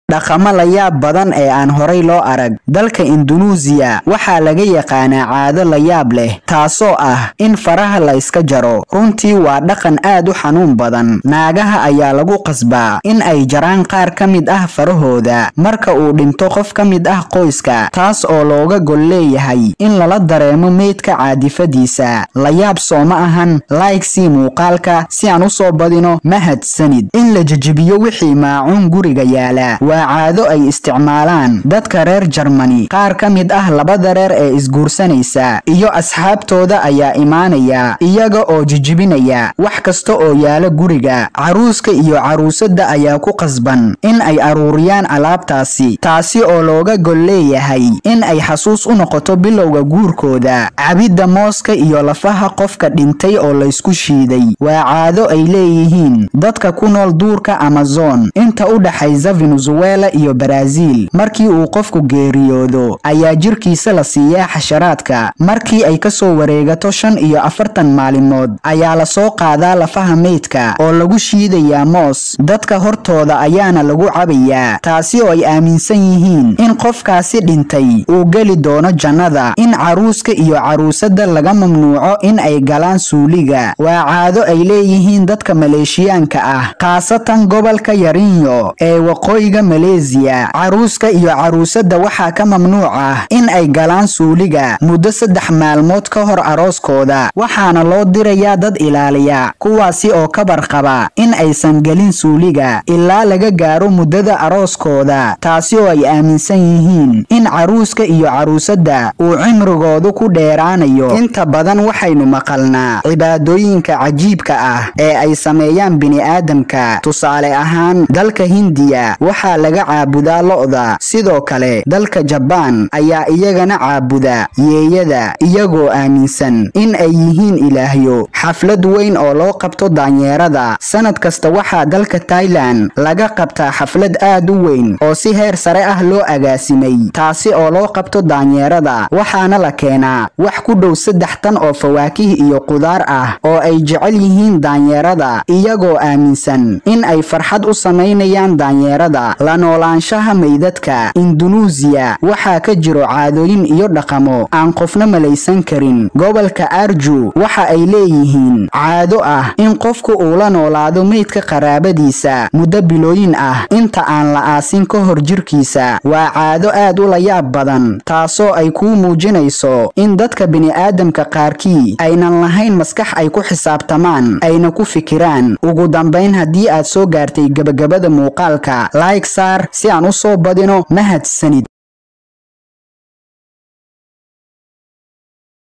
dhaqamo la yaab badan ee aan horay loo arag dalka indunuusiya waxaa laga yaqaanaa caado la yaab leh taasoo ah in faraha la iska jaro runtii waa dhaqan aad u xanuun badan naagaha ayaa lagu qasbaa in ay jaraan qaar ka mid ah farahooda marka uu dhinto qof ka mid ah qoyska taas oo looga gol leeyahay in lala dareemo meydka caadifadiisa la yaab sooma ahan laaygsi muuqaalka si aan u soo badino mahadsanid in la jejebiyo wixii maacuun guriga yaala waa caado ay isticmaalaan dadka reer jarmani qaar ka mid ah labada reer ee isguursanaysa iyo asxaabtooda ayaa imaanaya iyaga oo jijibinaya wax kasta oo yaala guriga caruuska iyo caruusadda ayaa ku qasban in ay aruuriyaan alaabtaasi taasi oo looga gol leeyahay in ay xasuus u noqoto bilowga guurkooda cabidda mooska iyo lafaha qofka dhintay oo laysku shiiday waa caado ay leeyihiin dadka ku nool duurka amazon inta u dhaxaysa venezuela iyo baraaziil markii uu qofku geeriyoodo ayaa jirkiisa la siiyaa xasharaadka markii ay kasoo wareegato shan iyo afartan maalimood ayaa lasoo qaadaa lafaha meydka oo lagu shiidayaa moos dadka hortooda ayaana lagu cabayaa taasi oo ay aaminsan yihiin in qofkaasi dhintay uu geli doono jannada in caruuska iyo caruusadda laga mamnuuco in ay galaan suuliga waa caado ay leeyihiin dadka maleeshiyaanka ah khaasatan gobolka yarinyo ee waqooyiga maleesiya caruuska iyo caruusadda waxaa ka mamnuuc ah in ay galaan suuliga muddo saddex maalmood ka hor arooskooda waxaana loo dirayaa dad ilaaliya kuwaasi oo ka barqaba in aysan gelin suuliga ilaa laga gaaro muddada arooskooda taasi oo ay aaminsan yihiin in caruuska iyo caruusadda uu cimrigoodu ku dheeraanayo inta badan waxaynu maqalnaa cibaadooyinka cajiibka ah ee ay sameeyaan bini'aadamka tusaale ahaan dalka hindiya waxaa laga caabudaa lo'da sidoo kale dalka jabaan ayaa iyagana caabuda yeeyada iyagoo aaminsan in ay yihiin ilaahyo xaflad weyn oo loo qabto daanyeerada sanad kasta waxaa dalka tailan laga qabtaa xaflad aad u weyn oo si heer sare ah loo agaasimay taasi oo loo qabto daanyeerada waxaana la keenaa wax ku dhow saddex tan oo fawaakih iyo qudaar ah oo ay jecel yihiin daanyeerada iyagoo aaminsan in ay farxad u samaynayaan daanyeerada la noolaanshaha meydadka indunuusiya waxaa ka jiro caadooyin iyo dhaqamo aan qofna malaysan karin gobolka arju waxa ay leeyihiin caado ah in qofku uu la noolaado meydka qaraabadiisa muddo bilooyin ah inta aan la aasin ka hor jirkiisa waa caado aad u layaab badan taasoo ay kuu muujinayso in dadka bini'aadamka qaarkii aynan lahayn maskax ay ku xisaabtamaan ayna ku fikiraan ugu dambayn haddii aad soo gaartay gebagabada muuqaalka like saar si aan u soo badino mahadsanid